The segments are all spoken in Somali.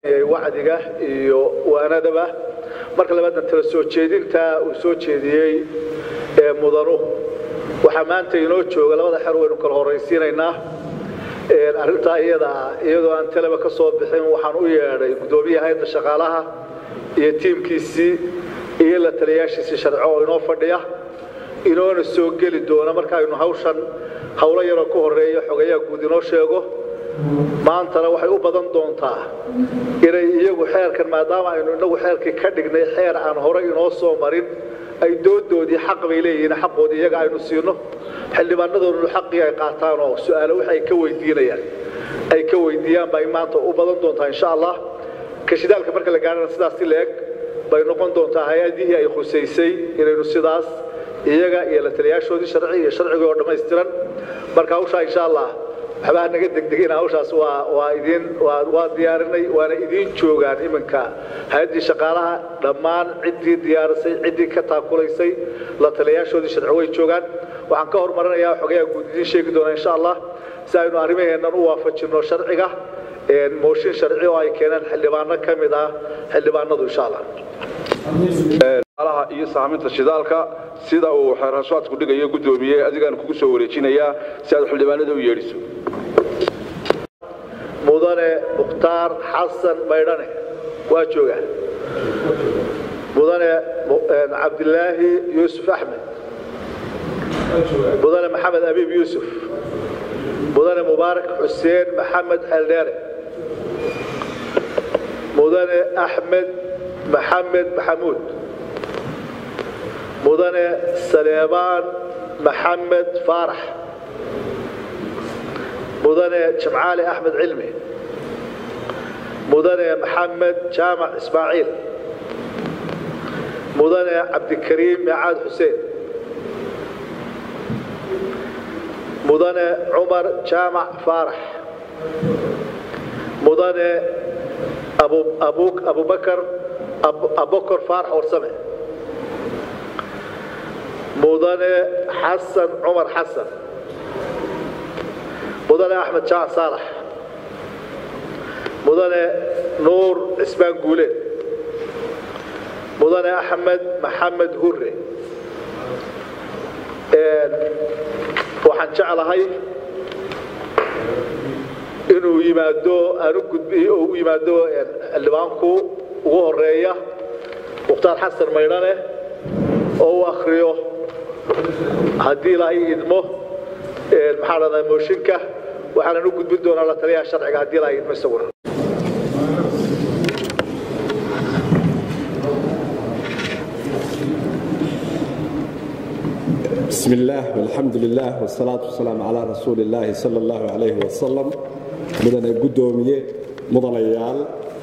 wacdiga iyo waanadaba marka labaadna tala soo jeedinta uu soo jeediyey ee mudanu waxaa maanta inoo jooga labada xer waynu kala horaysiinaynaa arrintaa iyadaa iyadoo aan talaba ka soo bixin waxaan u yeedhay guddoomiyaha hayadda shaqaalaha iyo tiimkiisii iyo la taliyaashiisii sharco oo inoo fadhiya inoona soo geli doona markaaynu hawshan howlo yaroo ka horeeya xogayaa guud inoo sheego maantana waxay u badan doontaa inay iyagu xeerkan maadaama aynu inagu xeerkii ka dhignay xeer aan horey inoo soo marin ay doodoodii xaq bay leeyihiin xaqoodii iyaga aynu siino xildhibaanadoodunu xaqii ay qaataan oo su-aalo wax ay ka weydiinayaan ay ka weydiiyaan bay maanta u badan doontaa insha allah kashidaalka marka la gaarana sidaas si la-eg bay noqon doontaa hay-adihii ay khusaysay inaynu sidaas iyaga iyo la taliyaashoodii sharci iyo sharcigii oo dhammaystiran marka hawshaa insha allah waxbaa naga degdegina hawshaas waa waa idin waa waa diyaarinay waana idiin joogaan iminka hay-addii shaqaalaha dhammaan ciddii diyaarisay ciddii ka taakulaysay la taliyaashoodii sharci way joogaan waxaan ka hormarinayaa xogayaa guud idiin sheegi doonaa insha allah si aynu arrimaheennan u waafajinno sharciga mooshin sharci oo ay keeneen xildhibaano ka mid ah xildhibaanadu insha allah iyo saaminta shidaalka sida uu xeerhashaadku dhigayo guddoomiye adigaan kugu soo wareejinayaa si aad xildhibaanada u yeedhiso mudane mukhtaar xasan maydhane waa jooga mudane cabdilaahi yuusuf axmed mudane maxamed abiib yuusuf mudane mubaarak xuseen maxamed xeldheere mudane axmed maxamed maxamuud mudane saleebaan maxamed faarax mudane jamcaali axmed cilmi mudane maxamed jaamac ismaaciil mudane cabdikariim micaad xuseen mudane cumar jaamac faarax mudane abubakar abokor faarax warsame mudane xasan cumar xasan mudane axmed jaac saalax mudane nuur cismaan guuleed mudane axmed maxamed hure waxaan jeclahay inuu yimaado aan u gudbi oo u yimaado xildhibaanku ugu horeeya mukhtaar xasan maydhane oo u akriyo haddii ilaahay idmo maxaa dhahdaa mooshinka waxaanan u gudbin doonaa la taliyaha sharciga haddii ilaahay idmo isaguna بسم الله والحمد لله والصلاة والسلام على رسول الله صلى الله عليه وسلم مدن قدومية مدن عيال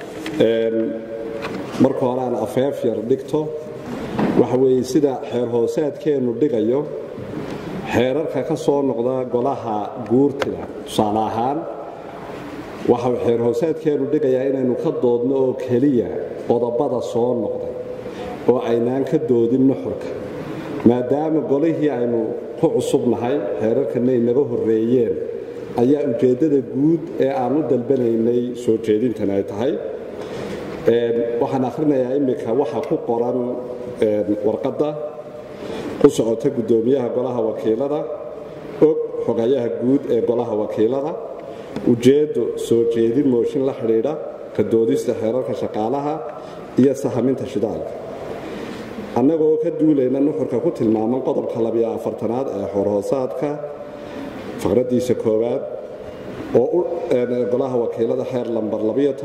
marka hore aan afeef yar dhigto waxa weeye sida xeer hoosaadkeennu dhigayo xeerarka ka soo noqda golaha guurtida tusaale ahaan waxa xeer hoosaadkeennu dhigayaa inaynu ka doodno oo keliya qodobada soo noqday oo aynaan ka doodin nuxurka maadaama golihii aynu ku cusubnahay xeerarkanna inaga horreeyeen ayaa ujeeddada guud ee aan u dalbanaynay soo jeedintan ay tahay waxaan akhrinayaa iminka waxa ku qoran warqadda ku socota guddoomiyaha golaha wakiilada og xogayaha guud ee golaha wakiilada ujeeddo soo jeedin mooshin la xidhiidha ka doodista xeerarka shaqaalaha iyo sahaminta shidaalka annagoo ka duulayna nuxurka ku tilmaaman qodobka labiyo afartanaad ee xorhoosaadka faqraddiisa koowaad oo golaha wakiilada xeer lambar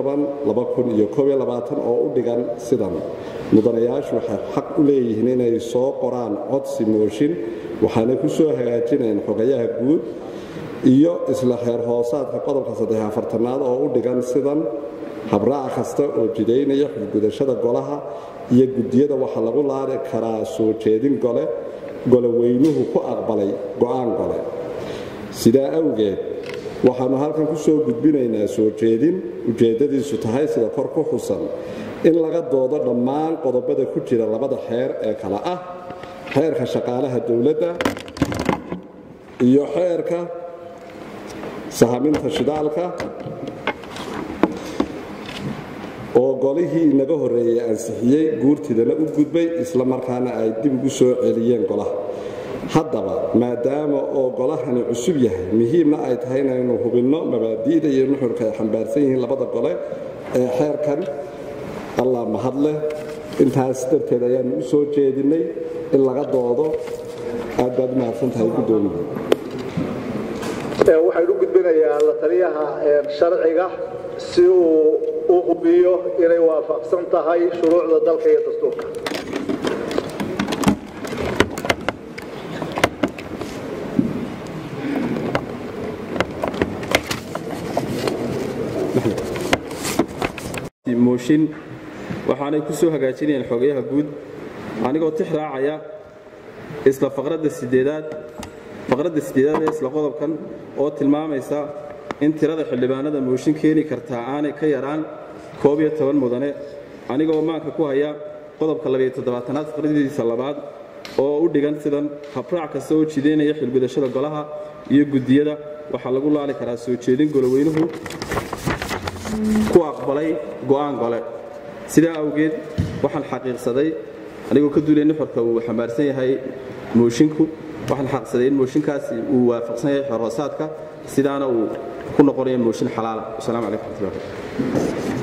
oo u dhigan sidan mudanayaashu waxay xaq u leeyihiin inay soo qoraan codsi mooshin waxaana ku soo hagaajinayaan xogayaha guud iyo isla xeer hoosaadka qodobka aad oo u dhigan sidan habraac kasta oo jidaynaya xulgudashada golaha iyo gudiyada waxaa lagu laari karaa soo jeedin gole goloweynuhu ku aqbalay go'aan gole sidaa awgeed waxaannu halkan ku soo gudbinaynaa soo jeedin ujeeddadiisu tahay sida kor ku xusan in laga doodo dhammaan qodobada ku jira labada xeer ee kale ah xeerka shaqaalaha dowladda iyo xeerka sahaminta shidaalka oo golihii inaga horreeyey ansixiyey guurtidana u gudbay isla markaana ay dib ugu soo celiyeen golaha haddaba maadaama oo golahani cusub yahay muhiimna ay tahay inaynu hubinno mabaadi'da iyo nuxurka ay xambaarsan yihiin labada gole ee xeerkan allah mahadleh intaas darteed ayaanu u soo jeedinnay in laga doodo aad baad u mahadsan tahay guddoomiye waxaynu gudbinayaa la taliyaha sharciga si uu u hubiyo inay waafaqsan tahay shuruucda dalka iyo dastuurka mooshin waxaanay ku soo hagaajinayaan xogayaha guud anigoo tix raacaya isla faqradda sideedaad faqradda sideedaad ee isla qodobkan oo tilmaamaysa in tirada xildhibaanada mooshin keeni kartaa aanay ka yaraan koob iyo toban mudane anigoo maanka ku haya qodobka labayo toddobaatanaad faqradiisa labaad oo u dhigan sidan habraac kasta oo jidaynaya xilgudashada golaha iyo guddiyada waxaa lagu laali karaa soo jeedin goloweynuhu ku aqbalay go'aan gole sidaa awgeed waxaan xaqiiqsaday anigoo ka duulay nuxurka uu xambaarsan yahay moshinku waxaan xaqiiqsaday in mooshinkaasi uu waafaqsan yahay xorhoosaadka sidaana uu ku noqonayo mooshin xalaala wasalaamu calaykum raxmatullahi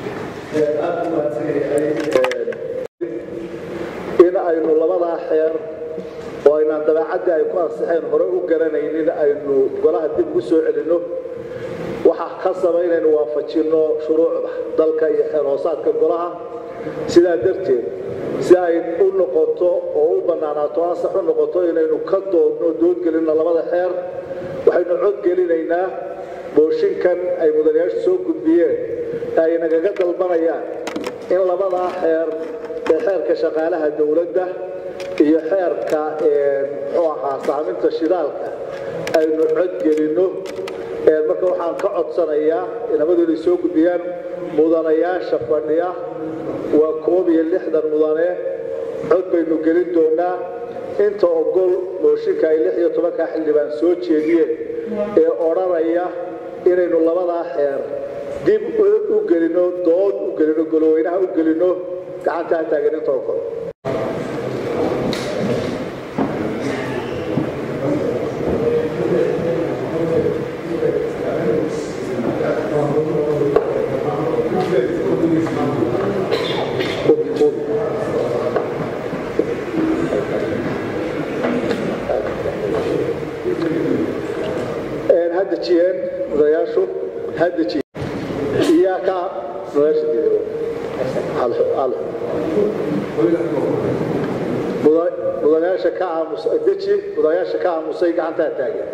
in aynu labadaa xeer oo aynaan dabeecaddii ay ku ansixeen hore u garanaynin aynu golaha dib ugu soo celinno waxaa khasaba inaynu waafajinno shuruucda dalka iyo xeer hoosaadka golaha sidaa darteed si ay u noqoto oo u bannaanaato ansax u noqoto inaynu ka doodno doodgelinno labada xeer waxaynu codgelinaynaa mooshinkan ay mudanayaashu soo gudbiyeen ay nagaga dalbanayaan in labadaa xeer ee xeerka shaqaalaha dowladda iyo xeerka muxuu ahaa saaminta shidaalka aynu codgelinno marka waxaan ka codsanayaa labadu inay soo gudbiyaan mudanayaasha fadhiya waa koob iyo lixdan mudane cod baynu gelin doonaa inta ogol mooshinka ay lix iyo tobankaa xildhibaan soo jeediyeen ee odhanaya inaynu labadaa xeer dib u gelino dood u gelino goloweynaha u gelino gacantaa taagan inta ogol hadejiyeen mudanayaashu hadejiyeen iyaa ka mudanayaasha diiday mudanayaasha ka aamus deji mudanayaasha ka aamusay gacantaa taagan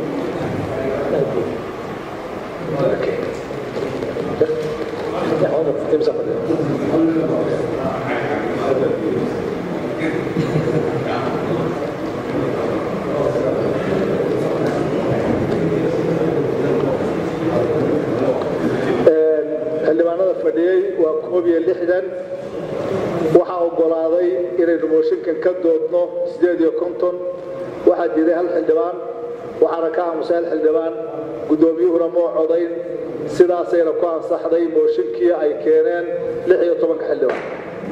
xildhibaanada fadhiyey waa koob iyo lixdan waxaa oggolaaday inaynu mooshinkan ka doodno siddeed iyo konton waxaa diiday hal xildhibaan waxaana ka aamusay hal xildhibaan guddoomiyuhuna moo codayn sidaasayna ku ansaxday mooshinkii ay keeneen lix iyo tobanka xildhibaan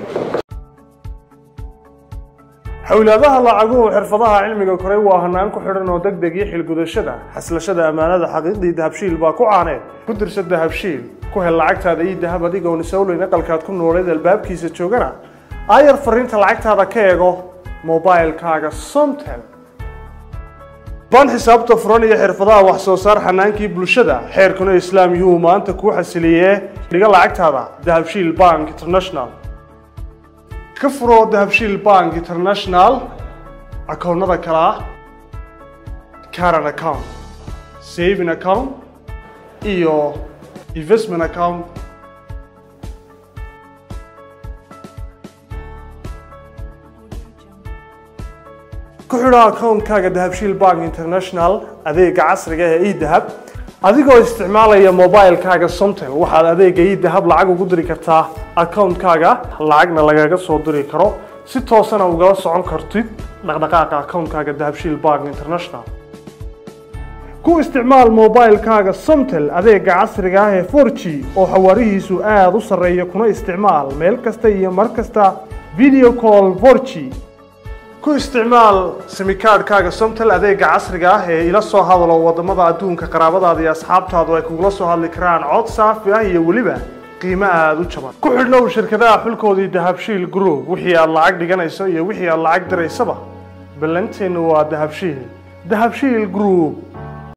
xowlaadaha lacaguhu xirfadaha cilmiga koray waa hanaan ku xidhan oo degdeg iyo xilgudashada xaslashada ammaanada xaqiiqdii dahabshiil baa ku caaneed ku dirsa dahabshiil ku hel lacagtaada iyo dahab adigoon isowleyn aqalkaad ku nooleed albaabkiisa joogana aayar fariinta lacagtaada ka eego mobilkaaga somtel baan xisaabta furan iyo xirfadaha wax soo saar xanaankii bulshada xeerkuna islaam yuu maanta kuu xasiliyee dhiga lacagtaada dahabshiil bank international ka furo dahabshiil bank international akoonnada kale ah caran account saving account iyo investment account ku xidho akoonkaaga dahabshiil bank international adeega casriga ee edahab adigoo isticmaalaya mobilkaaga somtel waxaad adeega edahab lacag ugu diri kartaa akoonkaaga lacagna lagaga soo diri karo si toosana ugala socon kartid dhaqdhaqaaqa akoonkaaga dahabshiil bank international ku isticmaal moobaylkaaga somtel adeega casriga ah ee 4g oo xawaarihiisu aada u sarreeya kuna isticmaal meel kasta iyo mar kasta video call 4g ku isticmaal simikaadhkaaga somtel adeega casriga ah ee ila soo hadalo wadamada adduunka qaraabadaada iyo asxaabtaadu ay kugula soo hadli karaan cod saafi ah iyo weliba qiimo aada u jaban ku xidhnow shirkadaha xulkoodii dahabshiil group wixii aad lacag dhiganayso iyo wixii aad lacag diraysaba ballanteennu waa dahabshiil dahabshiil group